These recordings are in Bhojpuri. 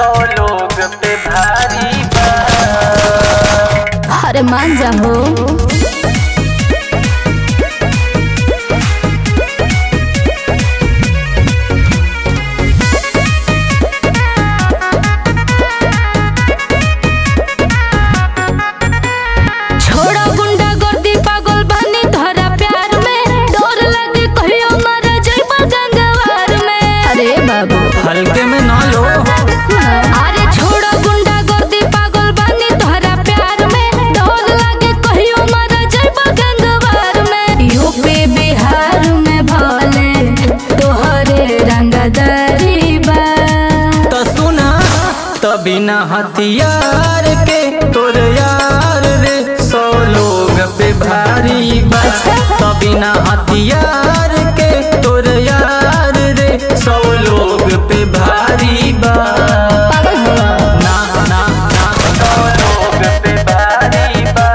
सौ लोग पे भारी बा अरे मान जा हो छोड़ो गुंडा गर्दी पागल बानी धरा प्यार में डर लगे कहियो मर जाइबा गंगवार में अरे बाबू हल्के में ना लो अरे छोड़ो गुंडा गर्दी पागल बानी धरा प्यार में डर लगे कहियो मर जाइबा गंगवार में यूपी बिहार में भले तोहरे रंगदारी बा तो सुना तभी ना हथियार के तोर यार रे सौ लोग पे भारी बा तभी ना हथियार के तोर यार रे सौ लोग पे भारी बा पागल हो ना ना ना सौ लोग पे भारी बा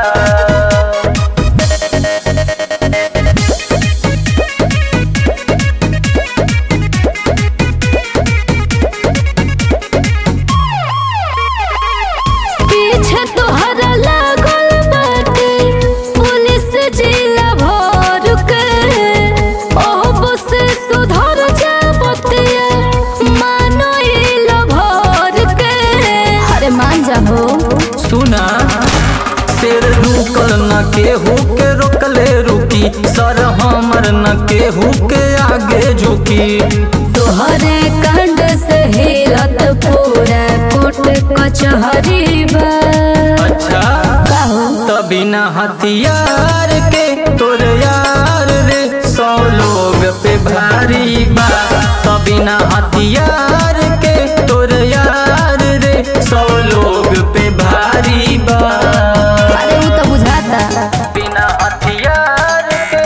पीछे तोहरा लागल बाटे पुलिस जिला भर के ओब से सुधर जा बतिया मानो इल भर के अरे मान जा हो सुना शेर रुकल न केहू के रोकले रुकी सर हमर न केहू के आगे झुकी तोहरे कांड से हिलत पूरा कोट कचहरी बा अच्छा काहो तभी न हथियार के तोर यार रे सौ लोग पे भारी बा तभी न हथियार के तोर यार रे सौ लोग पे भारी बा अरे वो तो बुझाता बिना हथियार के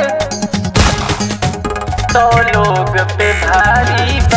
सौ लोग पे भारी बा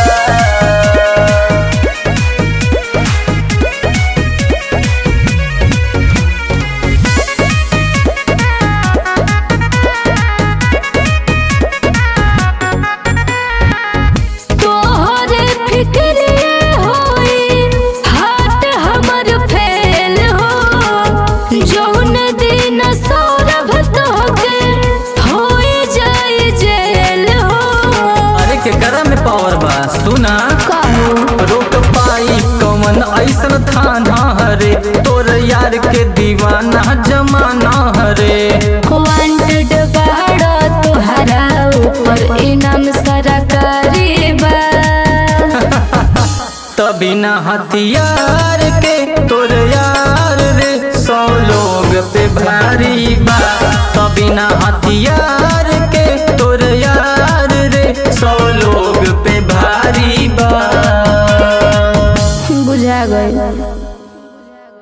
तोहरे फिक्रे होई हाथ हमर फेल हो जौन दिन सौरभ तोहके होई जाई जेल हो अरे के करा में पावर बा सुना काहो रोक पाई कौन ऐसन थाना हरे तोर यार के दीवाना जमाना हरे वांटेड बाड़ा तोहरा ऊपर इनाम सरकारी बा तभी न हथियार के तोर यार रे सौ लोग पे भारी बा तभी न हथियार के तोर यार रे सौ लोग पे भारी बा बुझा गई